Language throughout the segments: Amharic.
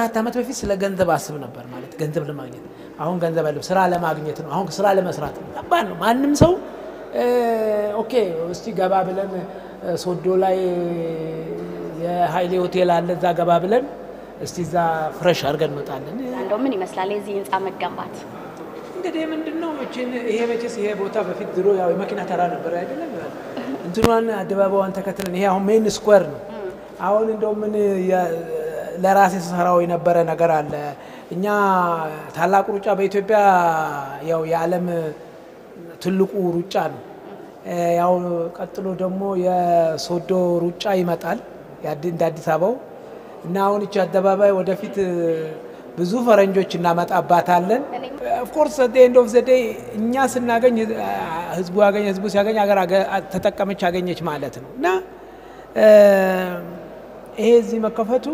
ከአራት ዓመት በፊት ስለ ገንዘብ አስብ ነበር ማለት ገንዘብ ለማግኘት አሁን ገንዘብ አለ ስራ ለማግኘት ነው። አሁን ስራ ለመስራት ነው። ከባድ ነው። ማንም ሰው ኦኬ እስቲ ገባ ብለን ሶዶ ላይ የሀይሌ ሆቴል አለ እዛ ገባ ብለን እስቲ እዛ ፍረሽ አድርገን እንወጣለን። እንደው ምን ይመስላል የዚህ ህንፃ መገንባት? እንግዲህ ምንድን ነው መቼን ይሄ መቼስ ይሄ ቦታ በፊት ድሮ ያው የመኪና ተራ ነበር አይደለም። እንትኗን አደባባዋን ተከትለን ይሄ አሁን ሜን ስኩዌር ነው። አሁን እንደው ምን ለራሴ ሰራው የነበረ ነገር አለ። እኛ ታላቁ ሩጫ በኢትዮጵያ ያው የዓለም ትልቁ ሩጫ ነው። ያው ቀጥሎ ደግሞ የሶዶ ሩጫ ይመጣል እንደ አዲስ አበባው እና አሁን እቺ አደባባይ ወደፊት ብዙ ፈረንጆች እናመጣባታለን። ኦፍኮርስ ኤንድ ኦፍ ዘ ዴይ እኛ ስናገኝ ህዝቡ ያገኘ ህዝቡ ሲያገኝ ሀገር ተጠቀመች አገኘች ማለት ነው እና ይሄ እዚህ መከፈቱ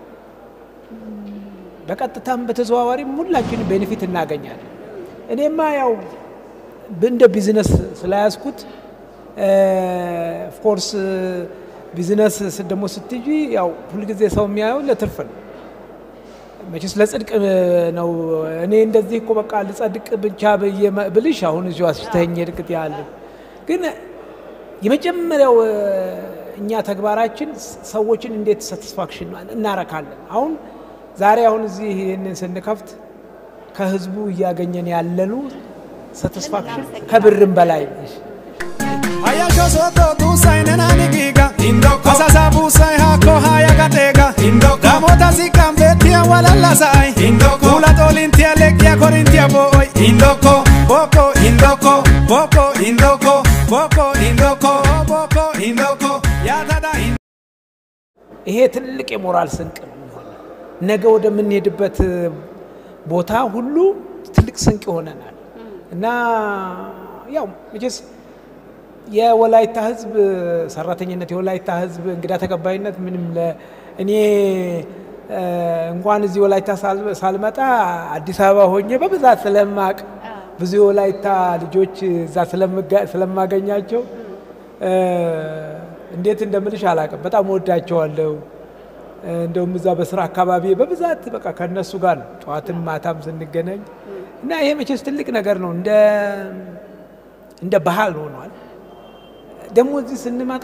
በቀጥታም በተዘዋዋሪም ሁላችን ቤኔፊት እናገኛለን። እኔማ ያው እንደ ቢዝነስ ስለያዝኩት ኦፍኮርስ ቢዝነስ ደግሞ ስትይ ያው ሁልጊዜ ሰው የሚያየው ለትርፍ ነው። መቼስ ለጽድቅ ነው። እኔ እንደዚህ እኮ በቃ ልጸድቅ ብቻ ብልሽ አሁን እዚሁ አስሽተኝ ድቅት ያለ ግን የመጀመሪያው እኛ ተግባራችን ሰዎችን እንዴት ሳቲስፋክሽን እናረካለን። አሁን ዛሬ አሁን እዚህ ይህንን ስንከፍት ከህዝቡ እያገኘን ያለኑ ሳቲስፋክሽን ከብርም በላይ Hayasho soto tu sai nena ni giga Indoko Asasa bu sai hako haya gatega Indoko Gamota si kambetia walala sai Indoko Kula tolintia lekia korintia boy Indoko Boko Indoko Boko Indoko Boko Indoko Boko Indoko Yatada Indoko ይሄ ትልቅ የሞራል ስንቅ ነው የሚሆነው። ነገ ወደምንሄድበት ቦታ ሁሉ ትልቅ ስንቅ ይሆነናል እና ያው መቼስ የወላይታ ህዝብ ሰራተኝነት የወላይታ ህዝብ እንግዳ ተቀባይነት ምንም እኔ እንኳን እዚህ ወላይታ ሳልመጣ አዲስ አበባ ሆኜ በብዛት ስለማቅ ብዙ የወላይታ ልጆች እዛ ስለማገኛቸው እንዴት እንደምልሽ አላውቅም። በጣም ወዳቸዋለሁ። እንደውም እዛ በስራ አካባቢ በብዛት በቃ ከነሱ ጋር ነው ጠዋትም ማታም ስንገናኝ እና ይሄ መቼስ ትልቅ ነገር ነው። እንደ እንደ ባህል ሆኗል። ደግሞ እዚህ ስንመጣ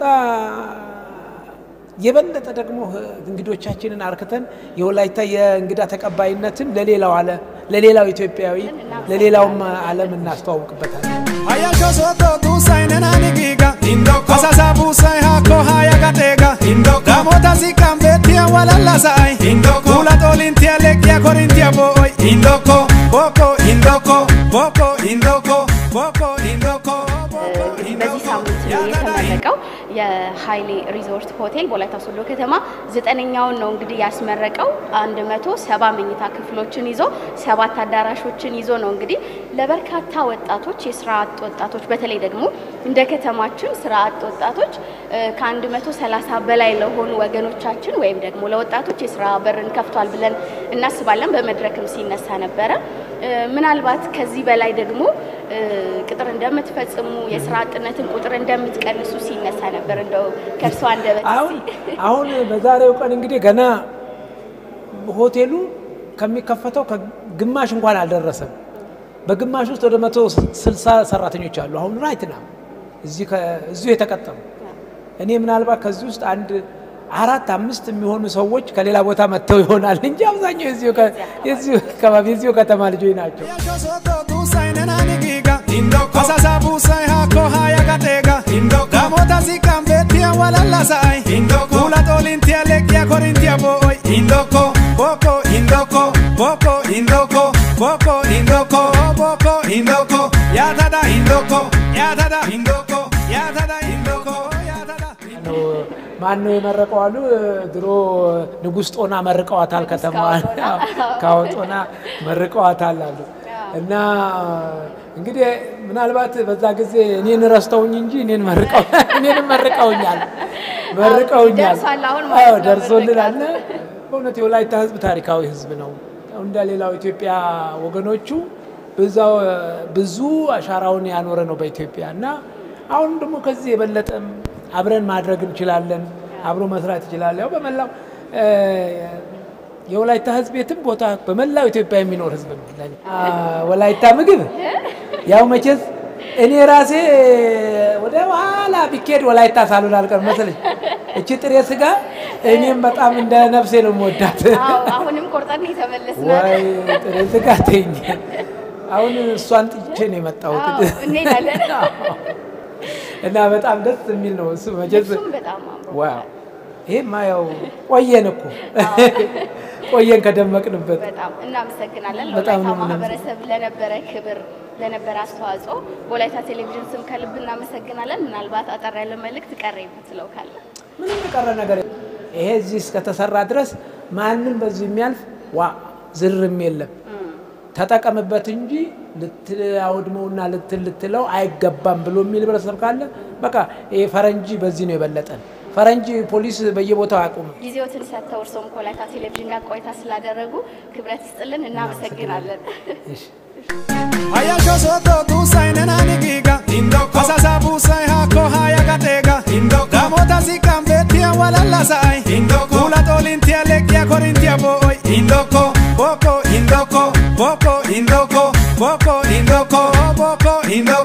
የበለጠ ደግሞ እንግዶቻችንን አርክተን የወላይታ የእንግዳ ተቀባይነትን ለሌላው አለ ለሌላው ኢትዮጵያዊ ለሌላውም ዓለም እናስተዋውቅበታለን። Hayasho soto tu sai nena ni giga Indoko Asasa bu sai hako haya gatega Indoko Gamota si kambetia walala sai Indoko Kula tolintia lekia korintia boy Indoko Boko Indoko Boko Indoko Boko Indoko Boko በዚህ ሳምንት የተመረቀው የሀይሌ ሪዞርት ሆቴል በወላይታ ሶዶ ከተማ ዘጠነኛውን ነው እንግዲህ ያስመረቀው። አንድ መቶ ሰባ መኝታ ክፍሎችን ይዞ ሰባት አዳራሾችን ይዞ ነው እንግዲህ ለበርካታ ወጣቶች የስራ አጥ ወጣቶች በተለይ ደግሞ እንደ ከተማችን ስራ አጥ ወጣቶች ከአንድ መቶ ሰላሳ በላይ ለሆኑ ወገኖቻችን ወይም ደግሞ ለወጣቶች የስራ በርን ከፍቷል ብለን እናስባለን። በመድረክም ሲነሳ ነበረ። ምናልባት ከዚህ በላይ ደግሞ ቅጥር እንደምትፈጽሙ የስራ አጥነትን ቁጥር እንደምትቀንሱ ሲነሳ ነበር። እንደው ከእርሷ አንደበት አሁን አሁን በዛሬው ቀን እንግዲህ ገና ሆቴሉ ከሚከፈተው ከግማሽ እንኳን አልደረሰም። በግማሽ ውስጥ ወደ መቶ ስልሳ ሰራተኞች አሉ። አሁን ራይት ና እዚሁ የተቀጠሩ እኔ ምናልባት ከዚህ ውስጥ አንድ አራት አምስት የሚሆኑ ሰዎች ከሌላ ቦታ መጥተው ይሆናል እንጂ አብዛኛው የዚሁ አካባቢ የዚሁ ከተማ ልጆች ናቸው። Hayasho soto tu sai nena ni giga Indoko Asasa bu sai hako haya gatega Indoko Gamota si kambetia walala sai Indoko Kula tolintia lekia korintia boy Indoko Boko Indoko Boko Indoko Boko Indoko Boko Indoko Yatada Indoko Yatada Indoko Yatada Indoko Yatada ነው ማን ነው የመረቀው አሉ። ድሮ ንጉሥ ጦና መርቀዋታል ከተማዋን ካወጦና መርቀዋታል አሉ። እና እንግዲህ ምናልባት በዛ ጊዜ እኔን ረስተውኝ እንጂ እኔን መርቀው እኔንም መርቀውኛል መርቀውኛል። ደርሷል አሁን ማለት አዎ ነው ደርሶልናል። በእውነት የወላይታ ሕዝብ ታሪካዊ ሕዝብ ነው። እንደ ሌላው ኢትዮጵያ ወገኖቹ በዛው ብዙ አሻራውን ያኖረ ነው በኢትዮጵያ እና አሁን ደግሞ ከዚህ የበለጠም አብረን ማድረግ እንችላለን። አብሮ መስራት ይችላል። ያው በመላው የወላይታ ህዝብ የትም ቦታ በመላው ኢትዮጵያ የሚኖር ህዝብ ነው። ለኔ አ፣ ወላይታ ምግብ ያው መቼስ እኔ ራሴ ወደ ኋላ ቢኬድ ወላይታ ሳልሆን አልቀርም መሰለኝ። እቺ ጥሬ ስጋ እኔም በጣም እንደ ነፍሴ ነው የምወዳት። አዎ አሁንም ቆርጠን የተመለስናል። ወይ ጥሬ ስጋ ተኝ። አሁን እሷን ጥቼ ነው የመጣሁት አዎ፣ እንሄዳለን። እና በጣም ደስ የሚል ነው እሱ መቼስ እሱም በጣም አምሮ ዋው ይሄማ ያው ቆየን እኮ ቆየን ከደመቅንበት። በጣም እናመሰግናለን። በጣም ለወላይታ ነው የምናመሰግነው። ማህበረሰብ ለነበረ ክብር ለነበረ አስተዋጽኦ በወላይታ ቴሌቪዥን ስም ከልብ እናመሰግናለን። ምናልባት አጠር ያለ መልእክት ቀረ የምትለው ካለ? ምንም የቀረ ነገር የለም። ይሄ እዚህ እስከተሰራ ድረስ ማንም በዚህ የሚያልፍ ዋ ዝርም የለም። ተጠቀምበት እንጂ ልታወድመውና ልትል ልትለው አይገባም ብሎ የሚል ህብረተሰብ ካለ በቃ ይሄ ፈረንጂ በዚህ ነው የበለጠን። ፈረንጂ ፖሊስ በየቦታው አያቆምም። ጊዜዎትን ሰጥተው እርስዎም ከወላይታ ቴሌቪዥን ጋር ቆይታ ስላደረጉ ክብረት ይስጥልን። እናመሰግናለን። እሺ። Ayasho soto tu sai nena ni giga Indoko Asasa bu sai hako haya gatega Indoko Damota si kambetia walala sai Indoko Ula tolintia lekia korintia boy Indoko Boko Indoko Boko Indoko Boko Indoko Boko Indoko